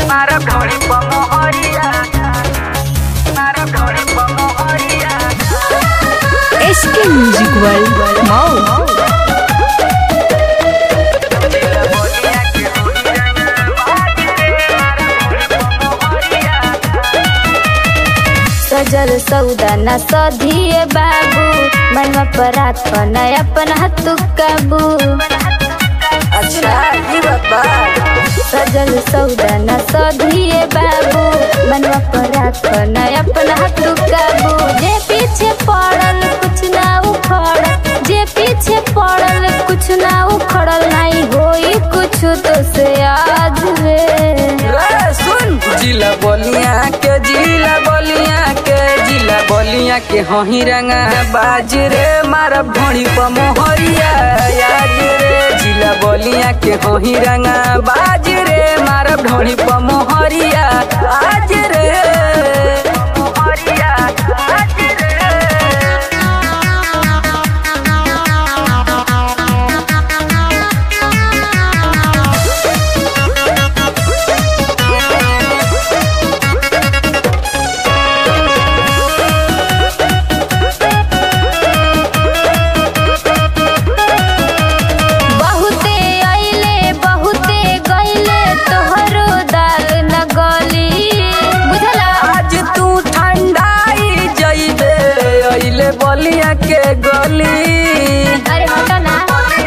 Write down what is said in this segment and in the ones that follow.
मारा ढोली पमोहरिया मारा ढोली पमोहरिया एसके म्यूजिक वर्ल्ड मऊ दिल बोलिया के सजल सौदा न सधिए बाबू मनवा पर अपन अपन हाथ काबू अच्छा ये बाबा सजल सौदा न सधिए बाबू मनवा पर अपन अपन हाथ काबू जे पीछे पड़ल कुछ ना उखड़ल जे पीछे पड़ल कुछ ना उखड़ल नहीं होई कुछ तो से आज रे रे सुन जिला बोलिया के जिला बोलिया के जिला बोलिया के हही रंगा बाज रे मारा ढोड़ी पमोहरिया याद रे जिला बोलिया के हही रंगा बाज रे मारा ढोड़ी पमोहरिया आज रे पमोहरिया आज रे बहुते आइले बहुते गइले तोहरो दाल न गली बुझला आज तू ठंडाई जइबे अइले बलिया के गली अरे हटो ना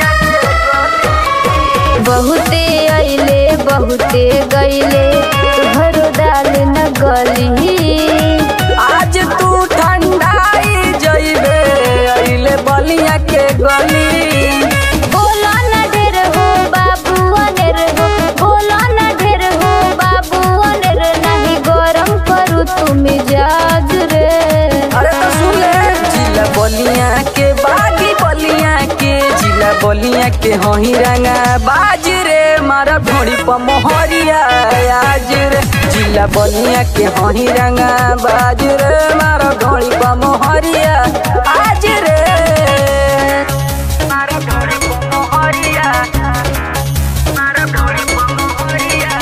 बहुते आइले बहुते गइले तोहरो दाल न गली आज तू ठंडाई जइबे अइले बलिया के गली बोला न ढेर हो बाबू अनेर हो बोला न ढेर हो बाबू अनेर नहीं गरम करू तू मिजाज रे अरे तो सुन ले जिला बलिया के बागी बलिया के जिला बलिया के हही रंगा बाज रे मारा ढोड़ी पमोहरिया आज रे जिला बलिया के हही रंगा बाज रे मारा ढोड़ी पमोहरिया आज रे मारा ढोड़ी पमोहरिया मारा ढोड़ी पमोहरिया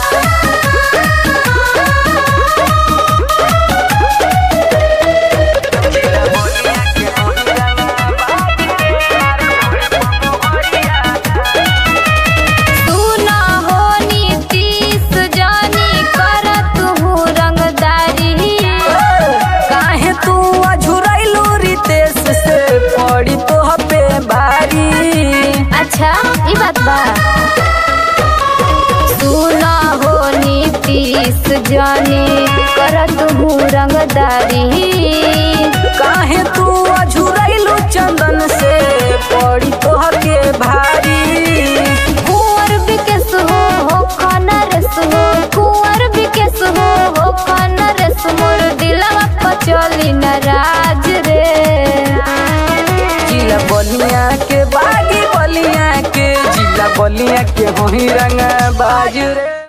जिला बोलिया के हही रंगा बाज रे मारा ढोड़ी पमोहरिया तू ना हो नीतीश जानी कर तू रंगदारी काहे तू अझुरैलू रितेश से पड़ी तो पे भारी अच्छा ई बात बा तू ना हो नीतीश जानी कर तू रंगदारी काहे तू अझुरैलू चंदन से पड़ी तो के भारी कुंवर बिकेस हो हो खनरस हो कुंवर बिकेस हो हो खनरस मोर दिलवा पचली नाराज रे जिला बलिया के बागी बलिया के जिला बलिया के होही रंग बाज रे